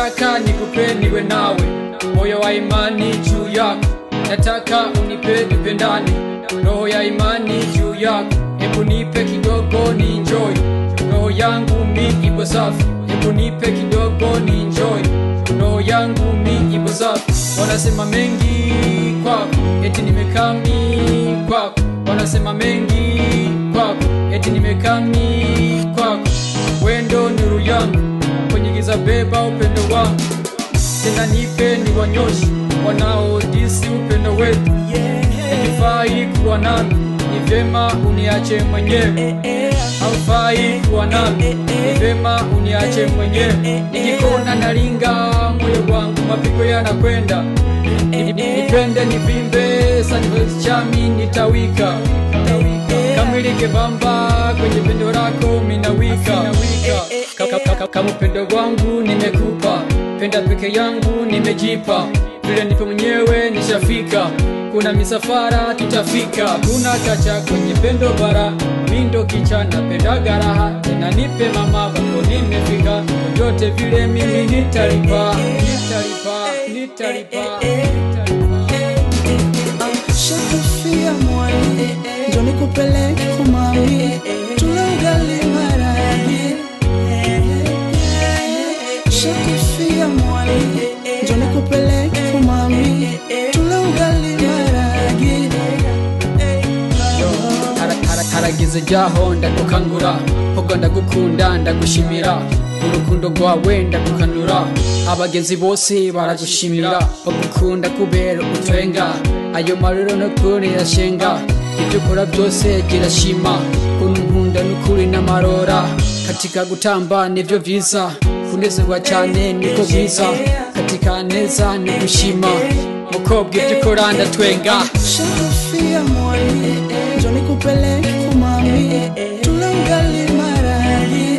nataka nikupe niwe nawe moyo wa imani juu yako nataka unipe tupendane roho ya imani juu yako hebu nipe kidogo ni enjoy roho yangu mi ipo safi hebu nipe kidogo ni enjoy roho yangu mi ipo safi wanasema mengi kwako eti nimekami kwako wanasema mengi kwako eti nimekami kwako wendo nuru yangu kwenye giza beba upendo wangu tena nipe ni wanyoshi wanaodisi upendo wetu hakifai kuwa nami ni vyema uniache mwenyewe haufai kuwa nami ni vyema uniache mwenyewe nikikona nalinga moyo wangu mapigo yanakwenda Ni- ni- nipende nivimbe sanichami nitawika kamilike bamba kwenye pendo lako minawika Ka- ka- ka- kama upendo wangu nimekupa penda peke yangu nimejipa vile nipo mwenyewe nishafika kuna misafara tutafika kuna kacha kwenye pendo bara mindo kichana penda garaha tena nipe mama wako nimefika vyote vile mimi nitalipa nitalipa nitalipa Shakufia mwali njo nikupeleke kumami tule ugali maragi Shakufia mwali njo nikupeleke kumami tule ugali maragi Hara- hara- harageze jaho ndagukangura pogo ndagukunda ndagushimira urukundo rwawe ndagukanura abagenzi bose baragushimira bagukunda kubera utwenga ayo marero nukuri yashenga ibyo ukora byose girashima kuntu nkunda nukuri n'amarora katika gutamba nivyo vyiza kunezerwa cyane niko bwiza katika neza ni gushima mukobwa ibyo ukora ndatwenga Shakufia mwali njo nikupeleke kumami tule ugali maragi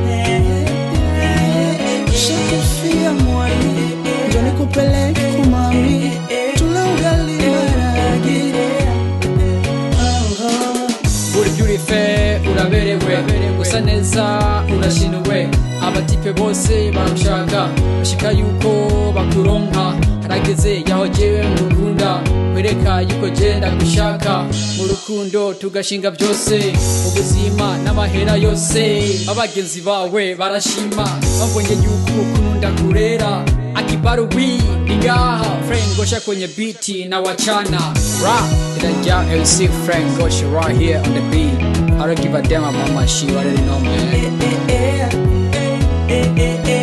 Shakufia mwali njo nikupeleke kumami tule ugali maragi uri byurife uraberewe usa neza urashinuwe abatipe bose barushaka bashika yuko bakuronka harageze yaho jewe ngukunda kwereka yuko je ndagushaka mu rukundo tugashinga byose ubuzima n'amahera yose abagenzi bawe barashima babonye yuko ukunda kurera akibaru wi ingaha Frank Gosha kwenye biti na wachana rap Itaja LC Frank Gosha right here on the beat I don't give a damn about my shit, I already know man Eh, eh, eh, eh, eh, eh.